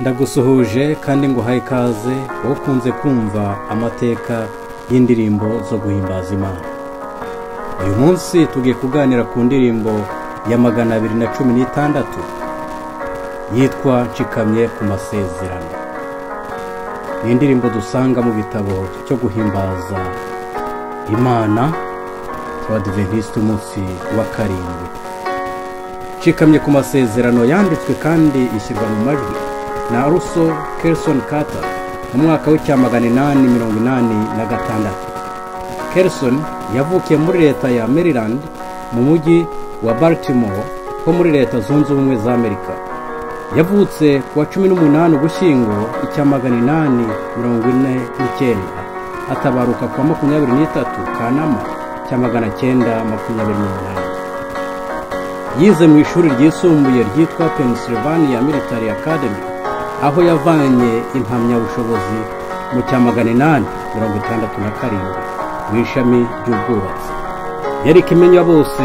ndagusuhuje kandi nguhaye ikaze wowe ukunze kumva amateka y'indirimbo zo guhimbaza imana uyu munsi tugiye kuganira ku ndirimbo ya magana abiri na cumi n'itandatu yitwa nshikamye ku masezerano ni indirimbo dusanga mu gitabo cyo guhimbaza imana abadiventisite umunsi wa karindwi nshikamye ku masezerano yanditswe kandi ishyirwa mu majwi na ruso kerisoni kata mu mwaka w'icyamagana inani mirongo inani na gatandatu kerisoni yavukiye muri leta ya maryland mu mujyi wa baltimore ho muri leta zunze ubumwe za amerika yavutse ku wa cumi n'umunani ugushyingo icyamagana inani mirongo ine n'icyenda atabaruka ku wa makumyabiri n'itatu kanama cya magana cyenda makumyabiri n'umunani yize mu ishuri ryisumbuye ryitwa Pennsylvania military academy aho yavanye impamyabushobozi mu cya magana inani mirongo itandatu na karindwi mu ishami ry'ubwubatsi yari ikimenya bose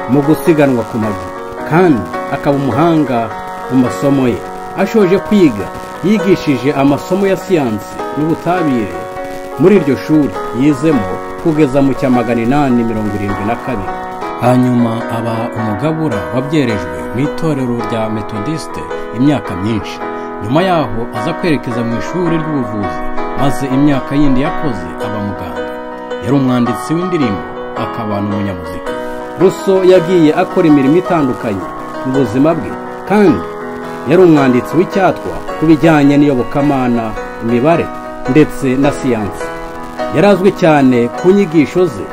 mu gusiganwa ku maguru kandi akaba umuhanga mu masomo ye ashoje kwiga yigishije amasomo ya siyansi n'ubutabire muri iryo shuri yizemo kugeza mu cya magana inani mirongo irindwi na kabiri hanyuma aba umugabura wabyerejwe mu itorero rya metodisite imyaka myinshi nyuma yaho aza kwerekeza mu ishuri ry'ubuvuzi maze imyaka yindi yakoze aba muganga yari umwanditsi w'indirimbo akaba n'umunyamuzika ruso yagiye akora imirimo itandukanye mu buzima bwe kandi yari umwanditsi w'icyatwa ku bijyanye n'iyobokamana imibare ndetse na siyansi yari azwi cyane ku nyigisho ze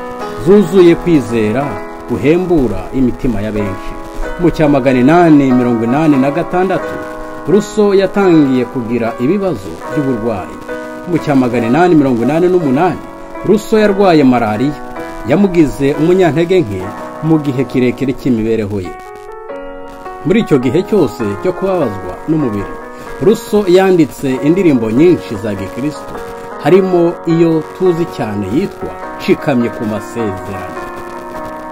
zuzuye kwizera guhembura imitima ya benshi mu cya magana inani mirongo inani na gatandatu ruso yatangiye kugira ibibazo by'uburwayi mu cya magana inani mirongo inani n'umunani ruso yarwaye malariya yamugize umunyantege nke mu gihe kirekire cy'imibereho ye muri icyo gihe cyose cyo kubabazwa n'umubiri ruso yanditse indirimbo nyinshi za gikristo harimo iyo tuzi cyane yitwa nshikamye ku masezerano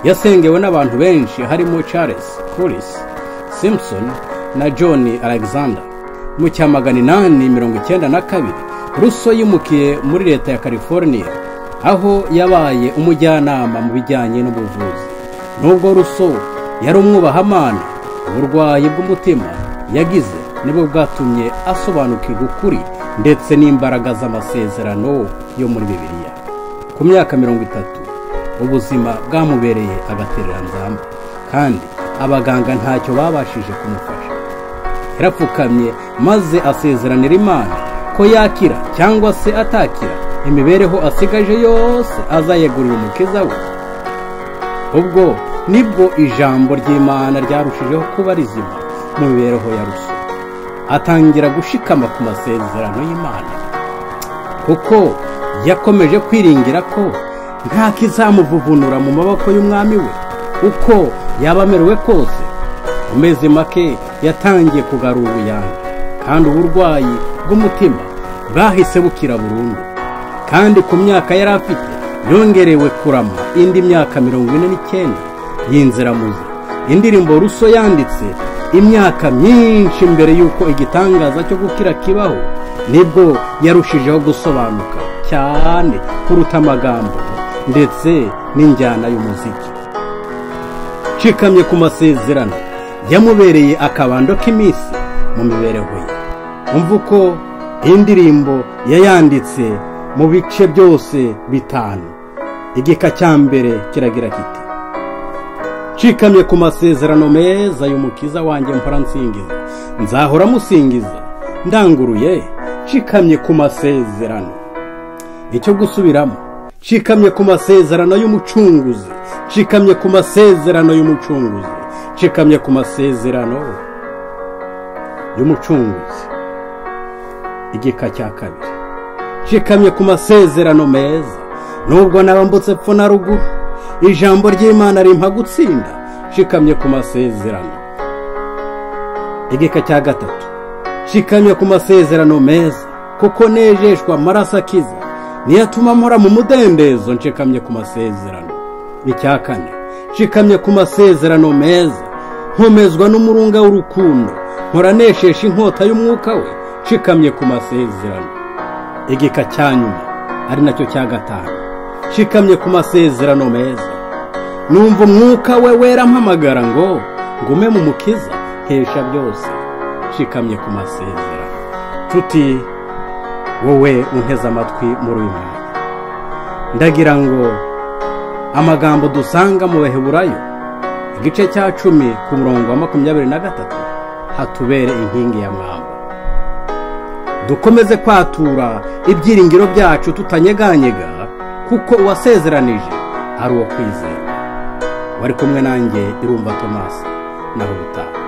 yasengewe n'abantu benshi harimo charles Curtis simpson na john alexander mu cya magana inani mirongo icyenda na kabiri ruso yimukiye muri leta ya california aho yabaye umujyanama mu bijyanye n'ubuvuzi nubwo ruso yari umwubahamana uburwayi bw'umutima yagize nibwo bwatumye asobanukirwa ukuri ndetse n'imbaraga z'amasezerano yo muri bibiliya ku myaka mirongo itatu ubuzima bwamubereye agatereranzamba kandi abaganga ntacyo babashije kumufasha yarapfukamye maze asezeranira imana ko yakira cyangwa se atakira imibereho asigaje yose azayegurira umukiza we ubwo nibwo ijambo ry'imana ryarushijeho kuba rizima mu mibereho ya ruso atangira gushikama ku masezerano y'imana kuko yakomeje kwiringira ko nta kizamuvuvunura mu maboko y'umwami we uko yaba amerewe kose mu mezi make yatangiye kugarura ubuyanja kandi uburwayi bw'umutima bwahise bukira burundu kandi ku myaka yari afite yongerewe kurama indi myaka mirongo ine n'icyenda y'inziramuzi indirimbo ruso yanditse imyaka myinshi mbere y'uko igitangaza cyo gukira kibaho nibwo yarushijeho gusobanuka cyane kuruta amagambo ndetse n'injyana y'umuziki nshikamye ku masezerano yamubereye akabando k'iminsi mu mibereho ye umva uko indirimbo yayanditse mu bice byose bitanu igika cya mbere kiragira kiti nshikamye ku masezerano meza y'umukiza wanjye mpora nsingiza nzahora musingiza ndanguruye nshikamye ku masezerano icyo gusubiramo nshikamye ku masezerano y'umucunguzi nshikamye ku masezerano y'umucunguzi nshikamye ku masezerano y'umucunguzi igika cya kabiri nshikamye ku masezerano meza nubwo nabambutse epfo na ruguru ijambo ry'imana rimpa gutsinda nshikamye ku masezerano igika cya gatatu nshikamye ku masezerano meza kuko nejeshwa amaraso akiza niyo atuma mpora mu mudendezo nshikamye ku masezerano icya kane nshikamye ku masezerano meza nkomezwa n'umurunga w'urukundo neshesha inkota y'umwuka we nshikamye ku masezerano igika cya nyuma ari nacyo cya gatanu nshikamye ku masezerano meza numva umwuka we wera mpamagara ngo ngume mu mukiza nkesha byose nshikamye ku masezerano tuti wowe unteze amatwi muri uyu mwanya ndagira ngo amagambo dusanga mu baheburayo igice cya cumi ku murongo wa makumyabiri na gatatu hatubere inkingi ya mwamba dukomeze kwatura ibyiringiro byacu tutanyeganyega kuko uwasezeranije ari uwo kwizera wari kumwe nanjye irumva tomasi naho ubutaha